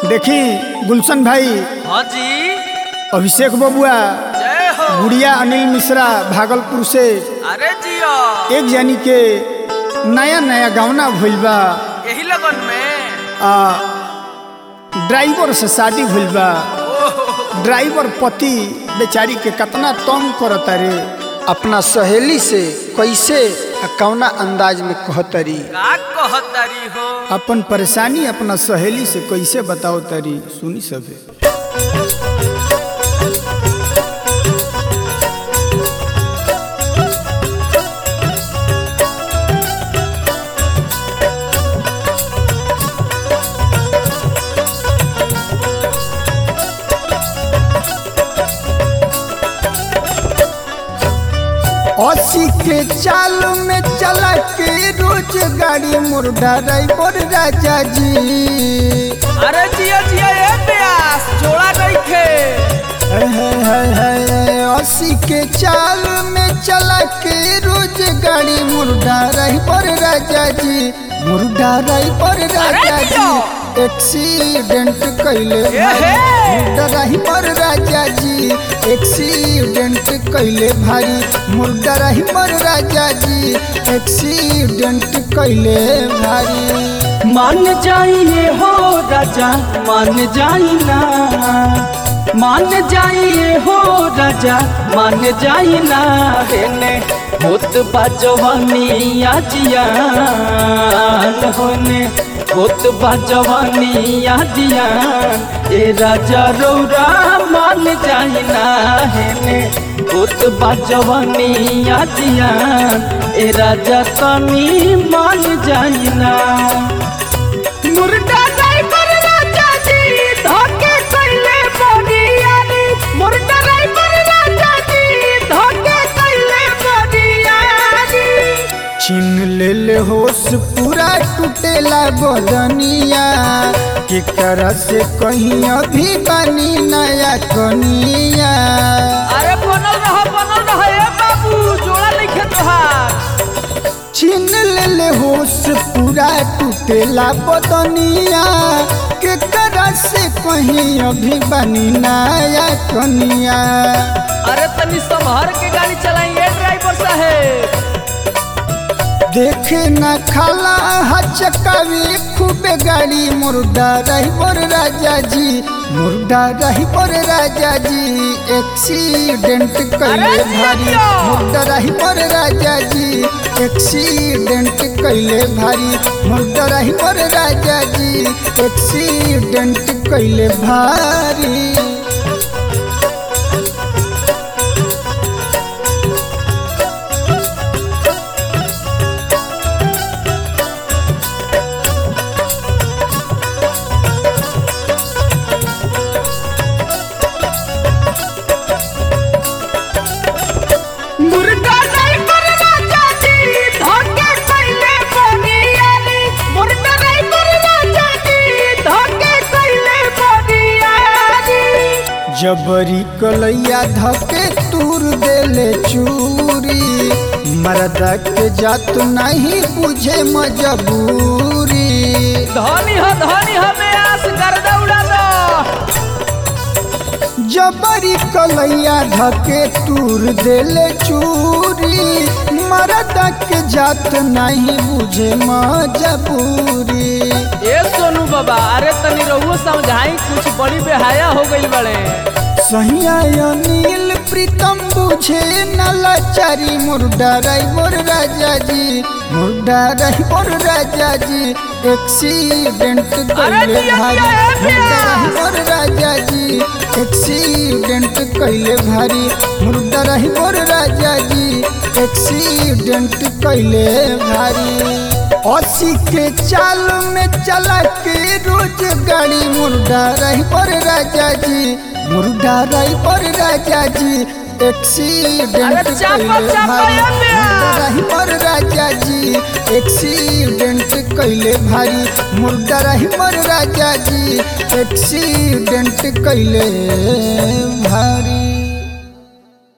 देखी गुलशन भाई हाँ जी अभिषेक बबुआ जय हो गुड़िया अनिल मिश्रा भागलपुर से अरे जियो एक जानी के नया नया गावना भइल बा यही लगन में आ ड्राइवर से शादी भइल बा ड्राइवर पति बेचारी के कितना तंग करता रे अपना सहेली से कैसे आ कौना अंदाज में कहतरी का कहतारी हो अपन परेशानी अपना सहेली से कैसे बताओ तरी सुनी सभे अस्सी के चाल में चला के रोज गाड़ी मुर्दा ड्राइवर राजा जी अरे जिया जिया ए प्यास जोड़ा नहीं खे है, है, है, है, अस्सी के चाल में चला के रोज गाड़ी मुर्दा ड्राइवर राजा जी मुर्दा ड्राइवर राजा दियो। जी एक्सीडेंट कैले एहे। मुर्दा ड्राइवर राजा जी एक्सीडेंट कैले भारी मुर्दा ड्राइवर राजा जी एक्सीडेंट कैले भारी मान जाइए हो राजा मान जाई ना मान जाइए हो राजा मान जाई ना हेने होत बाजवानी आजियान होने होत बाजवानी आजियान ए राजा रौरा मान जाई ना हेने होत बाजवानी आजियान ए राजा तनी मान जाई ना मुर्गा ड्राइवर राजा जी धोखे कैले बोरियानी मुर्गा ड्राइवर राजा जी धोखे कैले बोरियानी छीन ले ले होश पूरा टूटेला बदनिया के कर से कहीं अभी बनी नया कनिया अरे बनल रह बनल रह ए बाबू जोड़ा नहीं खे तोहार छीन ले ले होश पूरा टूटेला बदनिया के कर से कहीं अभी बनी नया कनिया अरे तनी संभर के गाड़ी चलाइए ड्राइवर साहेब देखे न खाला हचकावी खूबे गाड़ी मुर्दा रहीबर राजा जी मुर्दा रहीबर राजा जी एक्सीडेंट कैले अरे भारी जिया। मुर्दा रहीबर राजा जी एक्सीडेंट कैले भारी मुर्दा रहीबर राजा जी एक्सीडेंट कैले भारी मुर्गा ड्राइवर राजा जी धोखे कैले बोरियानी मुर्गा ड्राइवर राजा जी धोखे कैले बोरियानी जबरी कलैया धके तूर देले चूरी मरदा के जात नहीं बुझे मजबूरी धनी हो धनी हो में आस गर्दा उड़ा दो जबरी कलैया धके तूर देले चूरी मरदा के जात नहीं बुझे मजबूरी ए सोनू बाबा अरे तनी रहुओ समझाई कुछ बड़ी बेहाया हो गई बड़े सहिया अनिल प्रीतम बुझे न लाचारी मुर्दा राइबर राजा जी मुर्दा राइबर राजा जी एक्सीडेंट कैले दिया, भारी दिया, ए मुर्दा प्यास। राइबर राजा जी एक्सीडेंट कैले भारी मुर्दा राइबर राजा जी एक्सीडेंट कैले भारी अस्सी के चाल में चला के रोज गाड़ी मुर्दा राइबर राजा जी मुर्दा राइबर राजा जी एक्सीडेंट अरे चापा, कैले चापा, भारी ए प्यास। मुर्दा राइबर राजा जी एक्सीडेंट कैले भारी मुर्दा राइबर राजा जी एक्सीडेंट कैले भारी